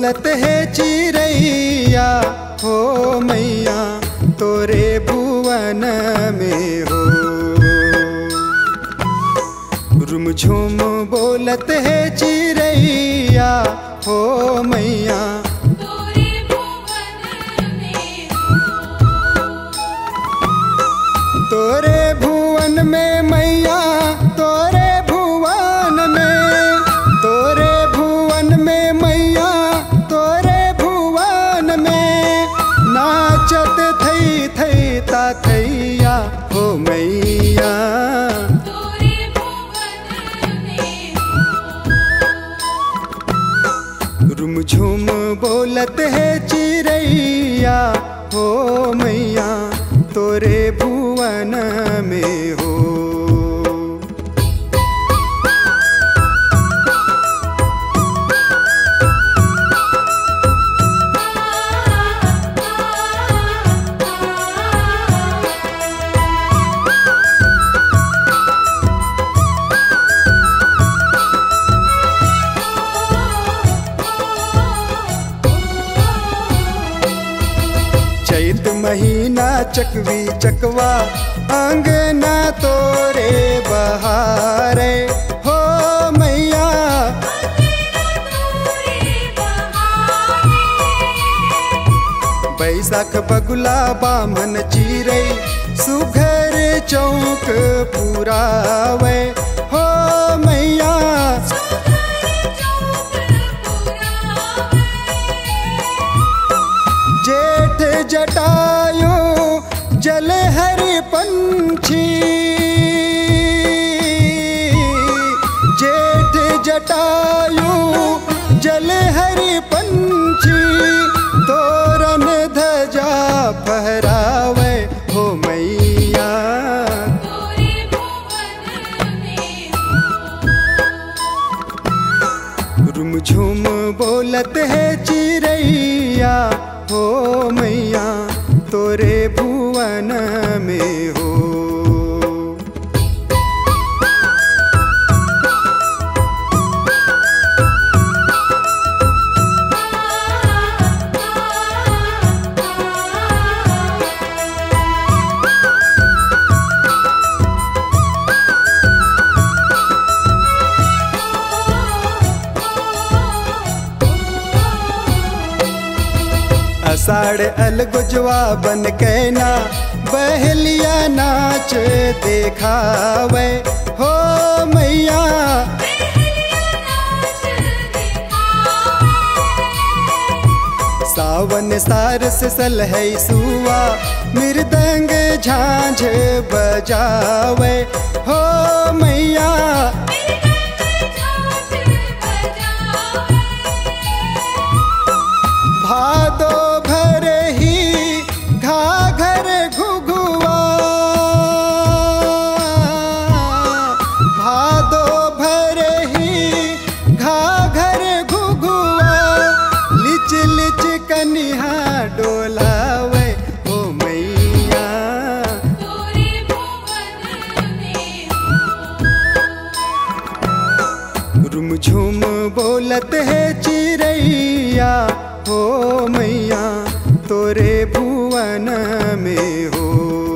बोलत है चिड़ैया हो मैया तोरे भुवन में हो रुमझुम बोलत है चिड़ैया हो मैया तोरे भुवन में तोरे भुवन में मैया तोरे भुवन में तोरे भुवन में मैया तोरे भुवन में नाचत थई थई ता थैया हो मैया तोरे भुवन में रुमझुम बोलत है चिड़ैया हो मैया तोरे भुवन में हो चैत महीना चकवी चकवा अंगना तोरे बहारे हो मैया बैसाख बगुला बामन चिरै सुघर चौक पुरावे हो मैया जेठ जटायु जल हरि पंछी जेठ जटायु जल हरि पंछी तोरन धजा फहरावे हो मैया रुमझुम बोलत है चिड़ैया हो मैया तोरे भुवन में हो अषाढ़ अलगुजवा बन कैना बहलिया नाच देखावे हो मैया सावन सारस सलहै सुआ मृदंग झांझ बजावे हो मैया भादो भर ही घाघर घुघुआ भादो भर ही घाघर घुघुआ लिच लिच कनिहा डोलावे ओ मैया रुमझुम बोलत है चिड़ैया हो मैया तोरे भुवन में हो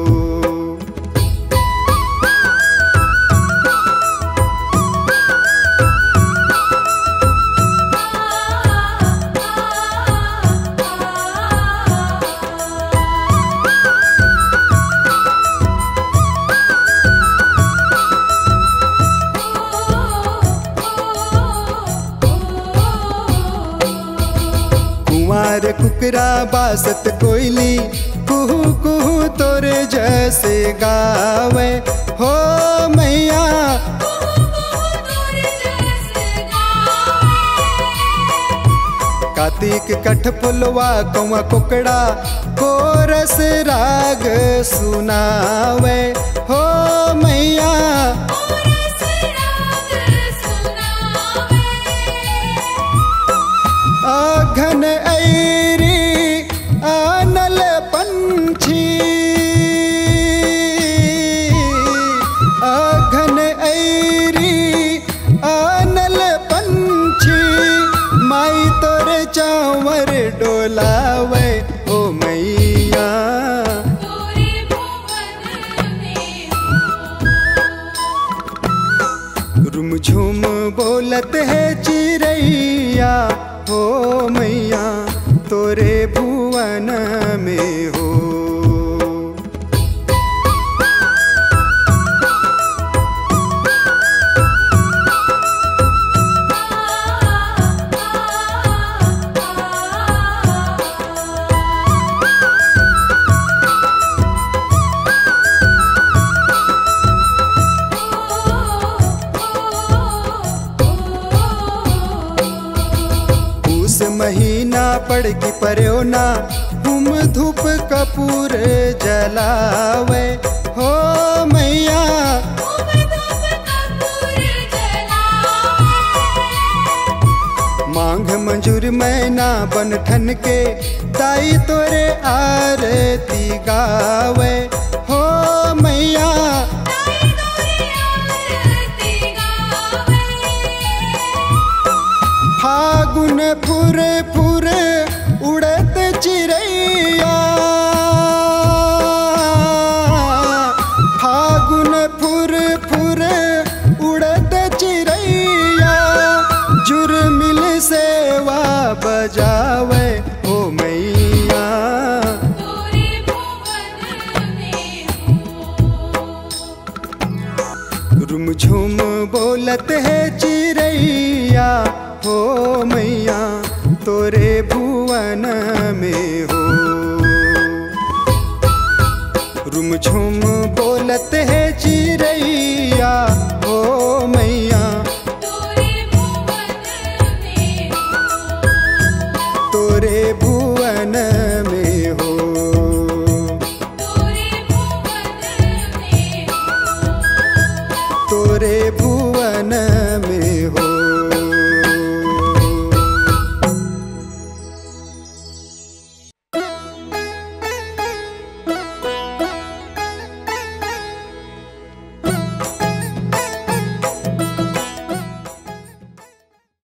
कुंवार कुकरा बासत कोयली कुहू कुहू तोरे जैसे गावे हो मैया कार्तिक कठ फुलवा कौआ कुकड़ा कोरस राग सुनावे हो मैया आघन ऐरी आनल पंछी आघन ऐरी आनल पंछी माई तोरे चाँव बोलत है चिड़ैया हो मैया तोरे भुवन में हो उस महीना पड़ की पर्यो ना हम धूप कपूर जलावे हो मैया मांग मंजूर मैना बन ठन के ताई तोरे आरती गावे हो मैया फागुन फुर फुर उड़त चिड़ैया फागुन फुर फुर उड़त चिड़ैया जुर्मिल सेवा बजावे ओ मैया रुम झुम बोलत है चिड़ैया हो मैया तोरे भुवन में हो रुम झुम